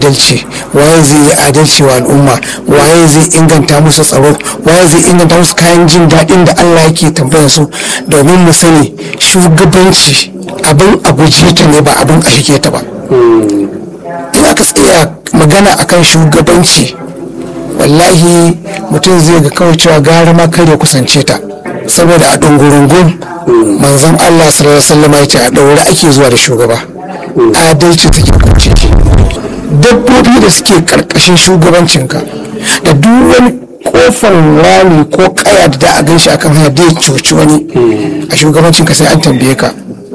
adalci waye zai yi adalci wa al'umma waye zai inganta musu tsaro waye zai inganta musu kayan jin daɗin da Allah yake tambayar su domin mu sani shugabanci abin a guje ta ne ba abin a shige ta ba in aka tsaya magana akan shugabanci wallahi mutum zai ga kawai cewa gara ma kare kusance ta saboda a ɗungurungun manzon Allah sallallahu alaihi wasallam ya ce a ɗaure ake zuwa da shugaba adalci take kunce shi dabbobi da suke karkashin shugabancinka da duk wani kofar rami ko kaya da da a gan shi akan hanya da ya cuci wani a shugabancinka sai an tambaye ka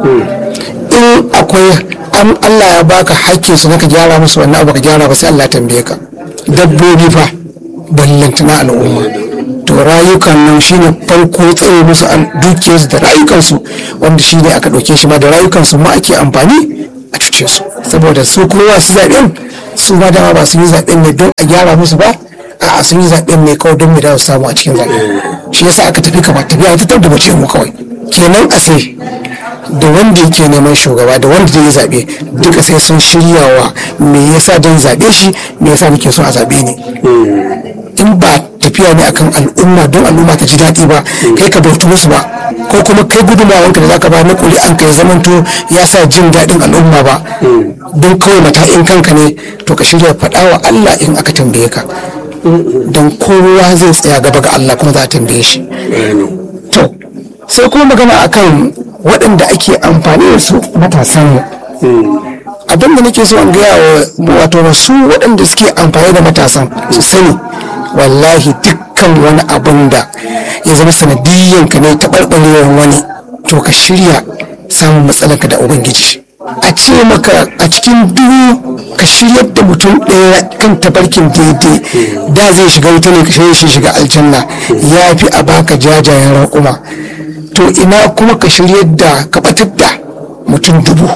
in akwai an Allah ya baka hakkin su naka gyara musu wannan abu ka gyara ba sai Allah ya tambaye ka dabbobi fa ballantana al'umma to rayukan nan shine farko tsaye musu an dukiyarsu da rayukansu wanda shine aka ɗauke shi ma da rayukansu ma ake amfani a cuce su saboda su kowa su zaɓen su ma dama ba su yi zaɓen ne don a gyara musu ba a sun yi zaɓen ne kawai don mu da su samu a cikin zaɓe shi yasa aka tafi kamar tafiya ta da mace mu kawai kenan a sai da wanda yake neman shugaba da wanda zai zaɓe duka sai sun shiryawa me yasa don zaɓe shi me yasa nake so a zaɓe ni in ba tafiya ne akan al'umma don al'umma ta ji daɗi ba kai ka bautu musu ba ko kuma kai gudunmawanka da zaka ba na ƙuri'an ka ya zamanto ya sa jin daɗin al'umma ba don kawai mata'in kanka ne to ka shirya faɗa wa Allah in aka tambaye ka don kowa zai tsaya gaba ga Allah kuma za a tambaye shi to sai kuma magana akan waɗanda ake amfani da su matasan abin da nake so in gaya wa wato wasu waɗanda suke amfani da matasan su sani wallahi dukkan wani abin da ya zama sanadiyyan ka ne taɓarɓarewar wani to ka shirya samun matsalarka da ubangiji a ce maka a cikin duhu ka shiryar da mutum ɗaya kan tabarkin daidai da zai shiga wuta ne ka shirya shi shiga aljanna ya fi a baka jajayen raƙuma to ina kuma ka shiryar da ka batar da mutum dubu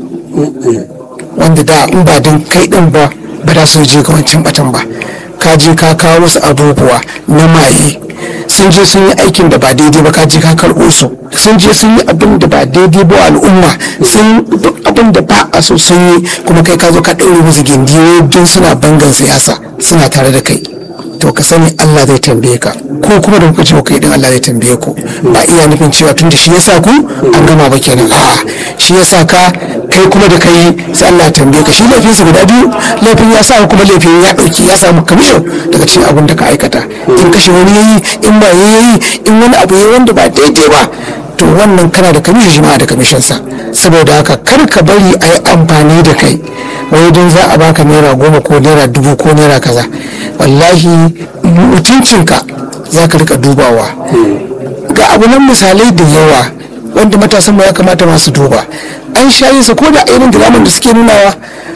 wanda da in ba don kai ɗin ba ba za su je ga wancan batan ba ka je ka kawo musu abubuwa na maye sun je sun yi aikin da ba daidai ba ka je ka karɓo su sun je sun yi abin da ba daidai ba al'umma sun duk abin da ba a so sun yi kuma kai ka zo ka ɗaure musu gindi don suna bangan siyasa suna tare da kai to ka sani Allah zai tambaye ka ko kuma da kuka ce kai din Allah zai tambaye ku ba iya nufin cewa tunda shi yasa ku an gama ba kenan a'a shi yasa ka kai kuma da kai sai Allah ya tambaye ka shi laifin sa guda biyu laifin ya sa kuma laifin ya dauki ya samu kamisho daga cikin abin da ka aikata in kashe wani yayi in ba yayi in wani abu yayi wanda ba daidai ba to wannan kana da kamishin shi ma da kamishin sa saboda haka kar ka bari a yi amfani da kai wai don za a baka naira goma ko naira dubu ko naira kaza wallahi mutuncinka za ka rika dubawa ga abu nan misalai da yawa wanda matasan mu ya kamata masu duba an shayi sa ko da irin diraman da suke nunawa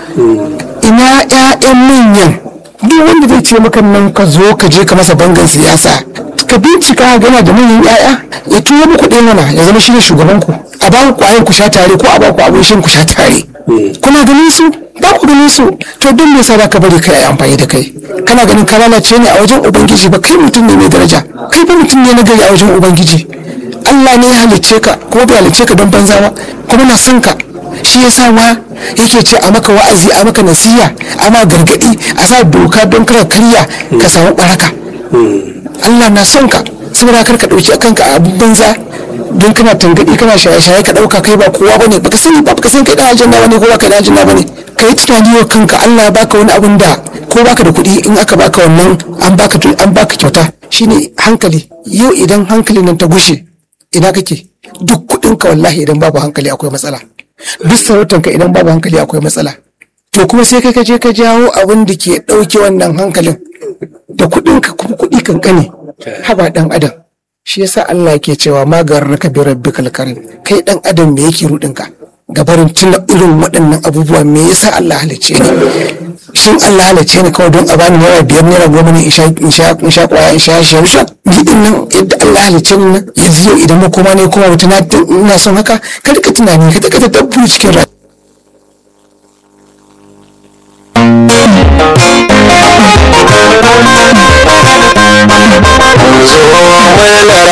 ina 'ya'yan manyan duk wanda zai ce maka nan ka zo ka je ka masa bangan siyasa ka bincika gana da manyan 'ya'ya ya tuwo muku ɗaya mana ya zama shine shugaban ku a ba ku kwayan ku sha tare ko a ba ku abin shan ku sha tare kuna ganin su ba ku ganin su to don me yasa ka bari kai amfani da kai kana ganin ka lalace ne a wajen ubangiji ba kai mutum ne mai daraja kai ba mutum ne na gari a wajen ubangiji Allah ne ya halicce ka kuma bai halicce ka don banza ba kuma na son ka shi yasa ma yake ce a maka wa'azi a maka nasiya a ma gargadi a sa doka don kar karya ka samu baraka Allah na son ka saboda kar ka dauki kanka a abin banza don kana tangadi kana shaye-shaye ka dauka kai ba kowa bane baka sani ba baka san kai dan aljanna bane ko baka dan aljanna bane kai tunani wa kanka Allah ya baka wani abun da ko baka da kuɗi in aka baka wannan an baka an baka kyauta shine hankali yau idan hankalin nan ta gushe ina kake duk kuɗin ka wallahi idan babu hankali akwai matsala duk sarautar ka idan babu hankali akwai matsala to kuma sai kai ka je ka jawo abin da ke ɗauke wannan hankalin da kuɗin ka kuma kuɗi kankane haba ɗan adam shi yasa Allah yake cewa magarraka bi rabbikal karim kai ɗan adam me yake rudin ka gabarin tuna irin waɗannan abubuwa me yasa Allah halicce ni shin Allah halicce ni kawai don a bani naira biyar naira goma ne in sha in sha in sha kwaya in sha shamsha ni din nan yadda Allah halicce ni nan yanzu yau idan makoma ne kuma wata na ina son haka kada ka tunani ka taka dabbu cikin rayuwa